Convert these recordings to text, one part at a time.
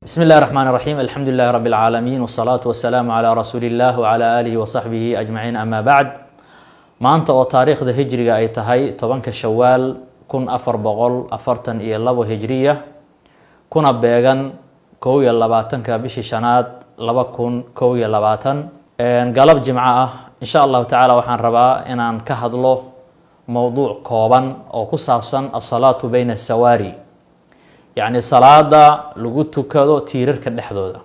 بسم الله الرحمن الرحيم الحمد لله رب العالمين والصلاة والسلام على رسول الله وعلى آله وصحبه أجمعين أما بعد maanta oo taariikhda hijriga ay tahay tobanka shawaal kun afar boqol afartan iyo labo hijriya kuna beegan kow iyo labaatanka bishii shanaad laba kun kow iyo labaatan galab jimco ah insha allahu tacaala waxaan rabaa inaan ka hadlo mowduuc kooban oo ku saabsan asalaatu bayna asawaari yacni salaada lagu tukado tiirarka dhexdooda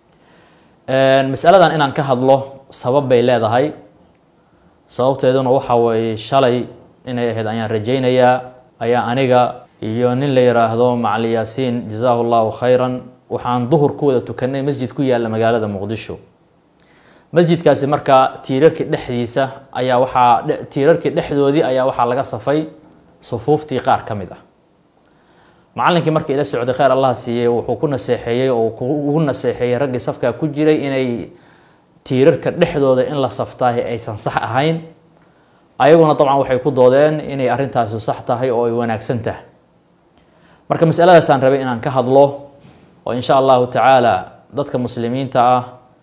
masaladan inaan ka hadlo sabab bay leedahay sababteeduna waxa weeye shalay inay ahayd ayaan rajaynayaa ayaa aniga iyo nin la yiraahdo macali yaasiin jazaahu llahu khayran waxaan duhur ku wada tukanay masjid ku yaalla magaalada muqdisho masjidkaasi markaa tiirarkii dhexdiisa ayaa waxaa tiirarkii dhexdoodii ayaa waxaa laga safay sufuuftii qaar ka mid ah macallinkii markii ila socday kheyr allah siiyey wuxuu ku naseexeeyey oo ugu naseexeeyey raggii safkaa ku jiray inay tiirarka dhexdooda in la saftaahi aysan sax ahayn ayaguna dabcan waxay ku doodeen inay arrintaasi sax tahay oo ay wanaagsan tahay marka masaladaasaan rabay inaan ka hadlo oo insha allahu tacaala dadka muslimiinta ah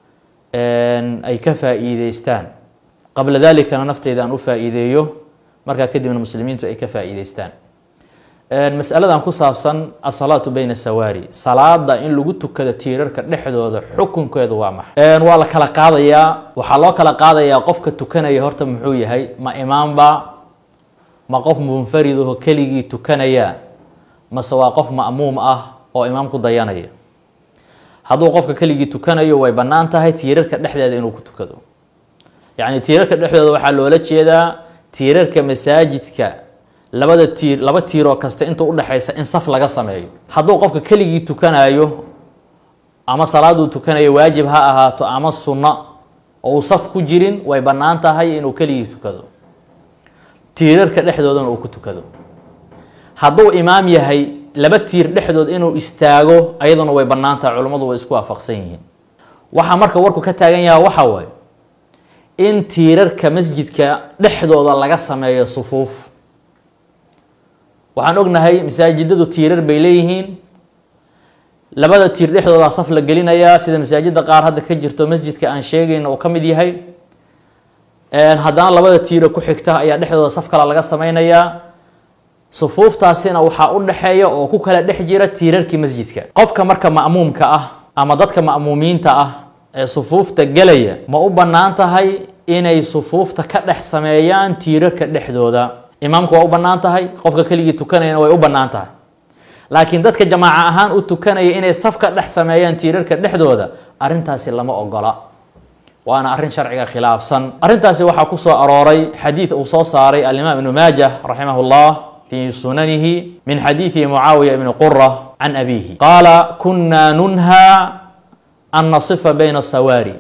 ay ka faa-iideystaan qabla dalikana nafteyda aan u faa-iideeyo markaa kadibna muslimiintu ay ka faa-iideystaan masaladan ku saabsan asalaatu bayna sawaari salaada in lagu tukado tiirarka dhexdooda xukunkeedu waa maxay waa la kala qaadayaa waxaa loo kala qaadayaa qofka tukanaya horta muxuu yahay ma imaamba ma qof munfarid aho keligii tukanaya mase waa qof ma'muum ah oo imaamku dayanaya hadduu qofka keligii tukanayo way bannaan tahay tiirarka dhexdeeda inuu ku tukado yacni tiirarka dhexdooda waxaa loola jeedaa tiirarka masaajidka labada tiir laba tiiroo kasta inta udhexaysa in saf laga sameeyo hadduu qofka keligii tukanayo ama salaaduu tukanayo waajib ha ahaato ama sunno oo uu saf ku jirin way bannaan tahay inuu keligii tukado tiirarka dhexdoodana uu ku tukado hadduu imaam yahay laba tiir dhexdood inuu istaago ayaduna way bannaan tahay culummadu way isku waafaqsan yihiin waxaa marka warku ka taagan yaha waxa waaye in tiirarka masjidka dhexdooda laga sameeyo sufuuf waxaan ognahay masaajidadu tiirar bay leeyihiin labada tiir dhexdoodaa saf la gelinayaa sida masaajida qaar hadda ka jirto masjidka aan sheegayno uu ka mid yahay haddana labada tiiro ku xigta ayaa dhexdooda saf kale laga sameynayaa sufuuftaasina waxaa u dhexeeya oo ku kala dhex jira tiirarkii masjidka qofka marka ma'muumka ah ama dadka ma'muumiinta ah ee sufuufta gelaya ma u bannaan tahay inay sufuufta ka dhex sameeyaan tiirarka dhexdooda imaamku waa u bannaan tahay qofka keligii tukanayana way u bannaan tahay laakiin dadka jamaaca ahaan u tukanaya inay saf ka dhex sameeyaan tiirarka dhexdooda arrintaasi lama ogola waana arrin sharciga khilaafsan arrintaasi waxaa ku soo arooray xadiid uu soo saaray alimaam ibnu maajah raximah llah fi sunanihi min xadiidi mucaawiya ibni qura can abihi qaala kunaa nunhaa an nasifa bayna sawaari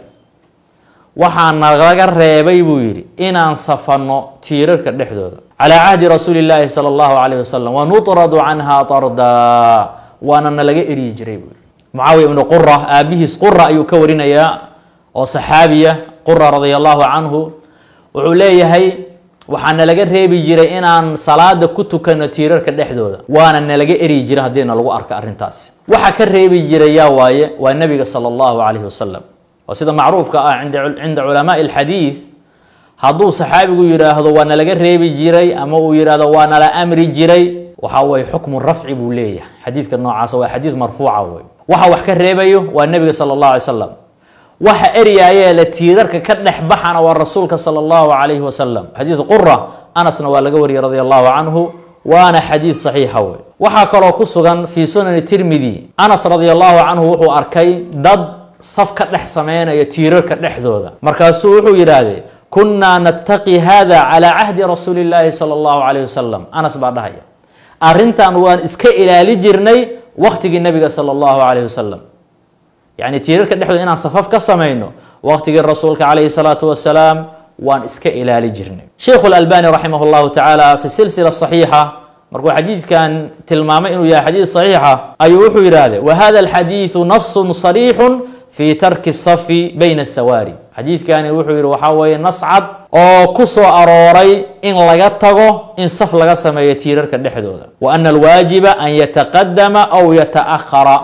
waxaa nalaga reebay buu yidhi inaan safanno tiirarka dhexdooda calaa cahdi rasuuli llaahi sala allahu calayh wasalam wanutradu canha tardaa waana nalaga eryi jiray buu yihi mucaawiya ibnu qura aabihiis qura ayuu ka warinayaa oo saxaabiya qura radia allahu canhu wuxuu leeyahay waxaa nalaga reebi jiray inaan salaada ku tukano tiirarka dhexdooda waana nalaga eryi jiray haddiina lagu arko arrintaasi waxa ka reebi jiray yaa waaye waa nebiga sala allahu calayhi wasalam oo sida macruufka ah cinda culamaai alxadiid hadduu saxaabigu yidhaahdo waa nalaga reebi jiray ama uu yidhaahdo waa nala amri jiray waxa weye xukmu rafci buu leeyahay xadiidka noocaasa waa xadiid marfuuca wey waxa wax ka reebayo waa nebiga sala allahu alay slam waxa eryaayee la tiirarka ka dhex baxana waa rasuulka sala allahu calayhi wasalam xadiid qura anasna waa laga wariyey radia allahu canhu waana xadiid saxiixa wey waxaa kaloo ku sugan fii sunani tirmidi anas radia allahu canhu wuxuu arkay dad saf ka dhex sameynaya tiirarka dhexdooda markaasuu wuxuu yidhaahdee kunnaa nattaqi hada calaa cahdi rasuuli llaahi sala allahu calayh wasalam anas baa dhahaya arrintan waan iska ilaali jirnay waqtigii nabiga sala allahu calayh wasalam yacni tiirarka dhexdooda inaan safaf ka samayno waqtigii rasuulka calayhi salaatu wasalaam waan iska ilaali jirnay sheikhu lalbani raximah llahu tacaala fi silsila saxiixa markuu xadiidkan tilmaamay inuu yahay xadiid saxiixa ayuu wuxuu yidhaahday wa hada alxadiidu nasun sariixun fi tarki safi bayna asawaari xadiidkani wuxuu yihi waxaa weeye nas cad oo ku soo arooray in laga tago in saf laga sameeyo tiirarka dhexdooda wa ana alwaajiba an yataqadama aw yataahara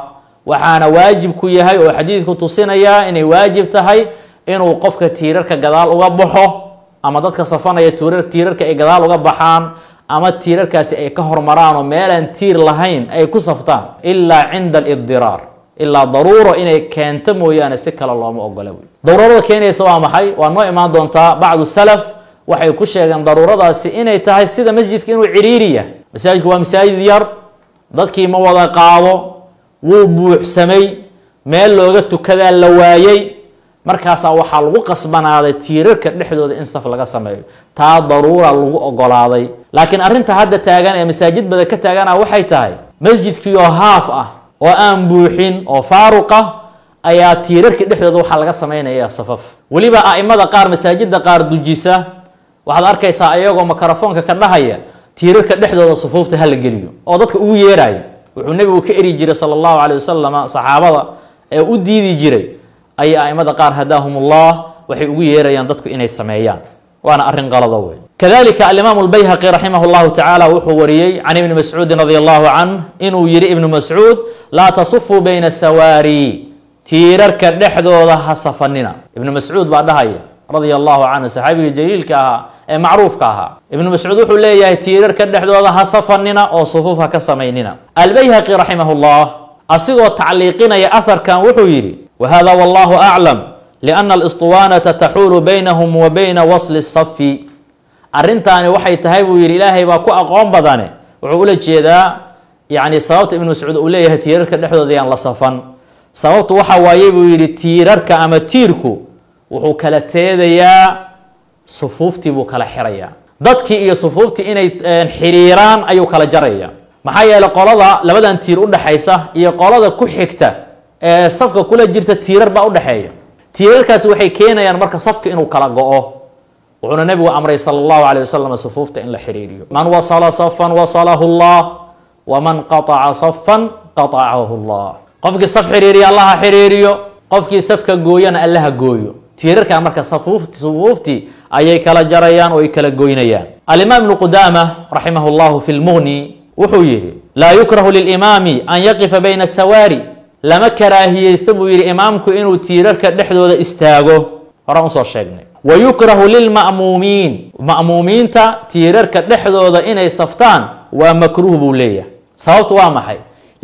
waxaana waajib ku yahay oo xadiidku tusinayaa inay waajib tahay inuu qofka tiirarka gadaal uga baxo ama dadka safanaya tirar tiirarka ay gadaal uga baxaan ama tiirarkaasi ay ka hormaraan oo meelaan tiir lahayn ay ku saftaan ilaa cinda alidiraar ilaa daruuro inay keento mooyaane si kale looma ogola wey daruurada keenaysa waa maxay waa noo imaan doontaa bacdu salaf waxay ku sheegeen daruuradaasi inay tahay sida masjidka inuu ciriiriya masaajidku waa masaajid yar dadkii ma wada qaado wuu buuxsamay meel looga tukadaa la waayey markaasaa waxaa lagu qasbanaaday tiirarka dhexdooda in saf laga sameeyo taa daruura lagu ogolaaday laakiin arrinta hadda taagan ee masaajid bada ka taagana waxay tahay masjidkii oo haaf ah oo aan buuxin oo faaruq ah ayaa tiirarka dhexdooda waxaa laga sameynaya safaf weliba a'imada qaar masaajida qaar dujisa waxaad arkaysaa ayagoo mikrofoonka ka dhahaya tiirarka dhexdooda sufuufta hala geliyo oo dadka ugu yeeraya wuxuu nebigu ka eri jiray sala allahu calay wasalam saxaabada ee u diidi jiray ayay a'imada qaar hadaahumullah waxay ugu yeerayaan dadku inay sameeyaan waana arrin qalada wey kadalika alimaamu lbayhaqi raximah llahu tacaala wuxuu wariyey can ibni mascuudin radi allahu canh inuu yihi ibnu mascuud laa tasufuu bayna sawaari tiirarka dhexdooda ha safanina ibnu mascuud baa dhahaya radia allahu canhu saxaabiga jaliilka ahaa ee macruufka ahaa ibnu mascuud wuxuu leeyahay tiirarka dhexdooda ha safanina oo sufuuf ha ka samaynina albayhaqi raximah llah asigoo tacliiqinaya aharkan wuxuu yidhi whada wallahu aclam liana alistuwaanata taxuulu baynahum wa bayna wasli safi arrintaani waxay tahay buu yidhi ilaahay baa ku aqoon badane wuxuu ula jeedaa yani sababta ibnu mascuud uu leeyahay tiirarka dhexdooda yaan la safan sababtu waxa waaye buu yidhi tiirarka ama tiirku wuxuu kala teedayaa sufuuftii buu kala xirayaa dadkii iyo sufuuftii inay xiriiraan ayuu kala jaraya maxaa yeeley qolada labadan tiir udhexaysa iyo qolada ku xigta ee safka kula jirta tiirar baa udhexeeya tiirarkaasi waxay keenayaan marka safka inuu kala go-o wuxuuna nebigu amray sala allahu calay wasalam sufuufta in la xiriiriyo man wasala safan wasalahu llah waman qataca safan qatacahu llah qofkii saf xiriiriya allaha xiriiriyo qofkii safka gooyana allaha gooyo tiirarkaa marka safuufti sufuuftii ayay kala jarayaan oo ay kala goynayaan alimaam ibnu qudaama raximah llahu fi lmughni wuxuu yihi laa yukrahu lilimaami an yaqifa bayna sawaari lama karaahiyeysta buu yidhi imaamku inuu tiirarka dhexdooda istaago horaan usoo sheegnay wa yukrahu lilma'muumiin ma'muumiinta tiirarka dhexdooda inay saftaan waa makruuh buu leeyahay sababtu waa maxay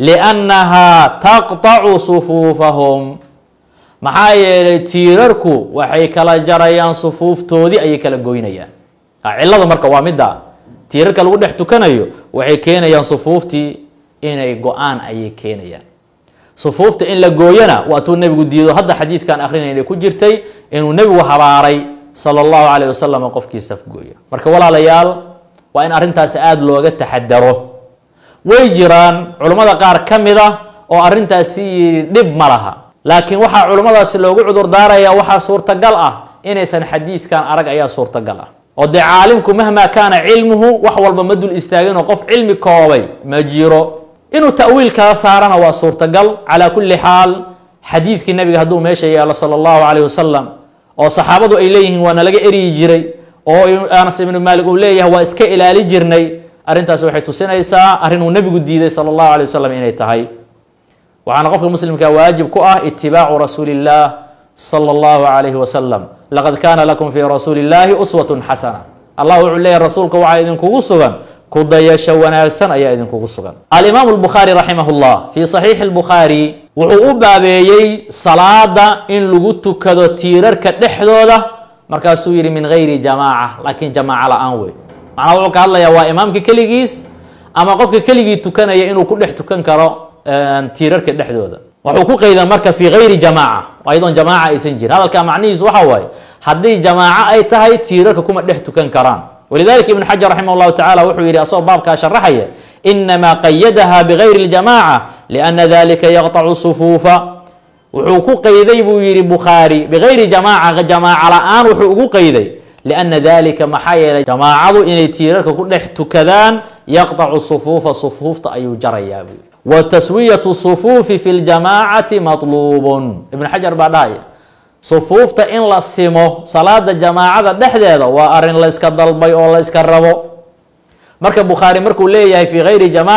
liannahaa taqtacu sufuufahum maxaa yeelay tiirarku waxay kala jarayaan sufuuftoodii ayay kala goynayaan cillada marka waa midda tiirarka lagu dhex tukanayo waxay keenayaan sufuuftii inay go-aan ayay keenayaan sufuufta in la gooyana waatuu nebigu diido hadda xadiidkan akrinayna ku jirtay inuu nebigu habaaray sala allahu calayh wasalam qofkii safgooya marka walaalayaal waa in arrintaasi aada looga taxadaro way jiraan culummada qaar ka mid ah oo arrintaasi yidhi dhib ma laha laakiin waxaa culummadaasi loogu cudur daaraya waxaa suurtagal ah inaysan xadiidkan arag ayaa suurtagal ah oo dee caalimku mahmaa kaana cilmuhu wax walba ma dul istaaginoo qof cilmi koobay ma jiro inuu ta'wiil kala saarana waa suurtagal calaa kulli xaal xadiidkii nabiga hadduu meesha yaalo sala allahu calayh wasalam oo saxaabadu ay leeyihiin waa nalaga eryi jiray oo anas ibnu maalik uu leeyahay waa iska ilaali jirnay arrintaasi waxay tusinaysaa arrin uu nebigu diiday sala allahu alay wasalam inay tahay waxaana qofka muslimka waajib ku ah itibaacu rasuuli illah sala allahu calayhi wasalam laqad kaana lakum fii rasuuli illahi uswatun xasana allah wuxuu leeyahy rasuulka waxaa idinkugu sugan kudayasho wanaagsan ayaa idinkugu sugan alimaamu lbukhaari raximah llah fii saxiixi lbukhaari wuxuu u baabeeyey salaada in lagu tukado tiirarka dhexdooda markaasuu yihi min gayri jamaaca laakiin jamaaca la-aan wey macnaa wuxuu ka hadlayaa waa imaamka keligiis ama qofka keligii tukanaya inuu ku dhex tukan karo tiirarka dhexdooda wuxuu ku qeyda marka fii gayri jamaaca ayadoon jamaaca aysan jirin hadalkaa macnihiis waxa waaye haddii jamaaco ay tahay tiirarka kuma dhex tukan karaan walidalika ibn xajar raximah llahu tacala wuxuu yihi asagoo baabkaa sharaxaya inamaa qayadaha bigayri اljamaca liana dalika yaqطacu sufuufa wuxuu ku qeyday buu yihi bukhaari bigayri jamaaca jamaaca la-aan wuxuu ugu qeyday liana dalika maxaa yeelay jamaacadu inay tiirarka ku dhex tukadaan yaqطacu sufuufa sufuufta ayuu jarayaa buu wa taswiyatu sufuufi fi ljamaacati maطluubun ibn xajar baa dhahaya sufuufta in la simo salaada jamaacada dhexdeeda waa arin la yska dalbay oo la yska rabo marka bukhaari markuu leeyahay fii gayri jamaaca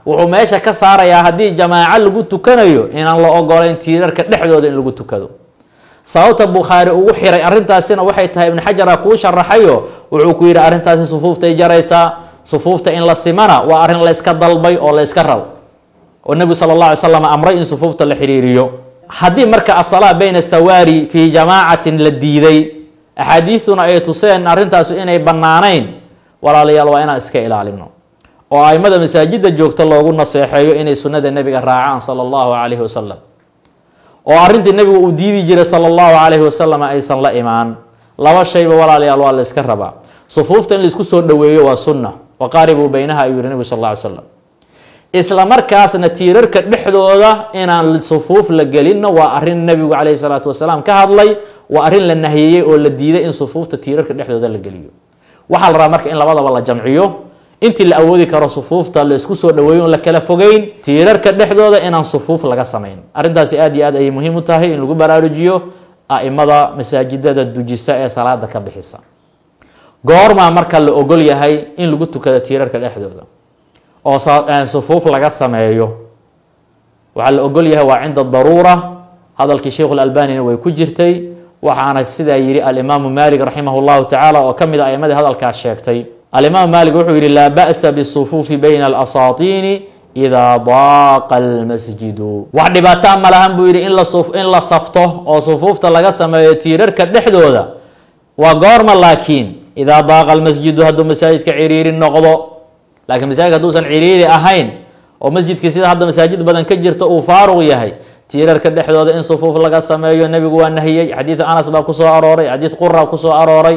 wuxuu meesha ka saarayaa haddii jamaaco lagu tukanayo inaan la ogolayn tiirarka dhexdooda in lagu tukado sababta bukhaari ugu xiray arrintaasina waxay tahay ibnu xajara kuu sharaxayo wuxuu ku yidhi arrintaasi sufuuftay jaraysaa sufuufta in la simana waa arrin layska dalbay oo layska rabo oo nebigu sala allah alay slam amray in sufuufta la xiriiriyo haddii marka asalaa bayna sawaari fii jamaacatin la diiday axaadiiduna ay tuseen arrintaasu inay bannaanayn walaalayaal waa inaan iska ilaalino oo aimada masaajidda joogta loogu naseexeeyo inay sunnada nebiga raacaan sala allahu calayhi wasalam oo arrintii nebigu uu diidi jiray sala allahu calayhi wasalam aysan la imaan laba shayba walaalayaal waa la yska rabaa sufuufta in laisku soo dhoweeyo waa sunna waqaaribuu baynaha ayuu yihi nebigu sal alla ly slam isla markaasna tiirarka dhexdooda inaan sufuuf la gelinna waa arrin nebigu calayhi salaatu wasalaam ka hadlay waa arrin la nahiyeyey oo la diiday in sufuufta tiirarka dhexdooda la geliyo waxaa la rabaa marka in labadaba la jamciyo intii la awoodi karo sufuufta la isku soo dhaweeyo on la kala fogeyn tiirarka dhexdooda inaan sufuuf laga samayn arrintaasi aad iyo aad ayay muhiim u tahay in lagu baraarujiyo a'imada masaajidada dujisa ee salaada ka bixisa goormaa marka la ogol yahay in lagu tukado tiirarka dhexdooda oo sufuuf laga sameeyo waxaa la ogol yahay waa cinda daruura hadalkii sheikhu lalbanina way ku jirtay waxaana sidaa yidhi alimaamu malik raximah llahu tacaala oo ka mid a aimadii hadalkaas sheegtay alimaamu malik wuxuu yihi laa ba'sa bisufuufi bayna alasaatiini idaa daaqa almasjidu wax dhibaataa ma lahan buu yidhi in la in la safto oo sufuufta laga sameeyo tiirarka dhexdooda waa goorma laakiin idaa daaqa almasjidu hadduu masaajidka ciriiri noqdo laakiin masaajidka hadduusan ciriiri ahayn oo masjidkii sida hadda masaajid badan ka jirta uu faaruq yahay tiirarka dhexdooda in sufuuf laga sameeyo nebigu waa nahiyey xadiid anas baa kusoo arooray xadiid qura kusoo arooray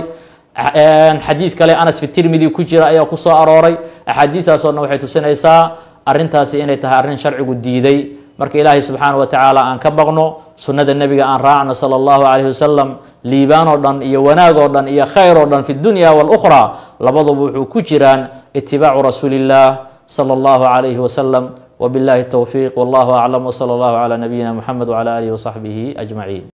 xadiid kale anas fi tirmidi ku jira ayaa kusoo arooray axaadiistaasoo dhan waxay tusinaysaa arrintaasi inay tahay arrin sharcigu diiday marka ilaahay subxaana wa tacaala aan ka baqno sunnada nebiga aan raacno sala allahu calayhi wasalam liibaan oo dhan iyo wanaag oo dhan iyo khayr oo dhan fi dunya walukhra labaduba wuxuu ku jiraan itibaacu rasuuli illah sala allahu calayhi wasalam وبالله التوفيق والله أعلم وصلى الله على نبينا محمد وعلى آله وصحبه أجمعين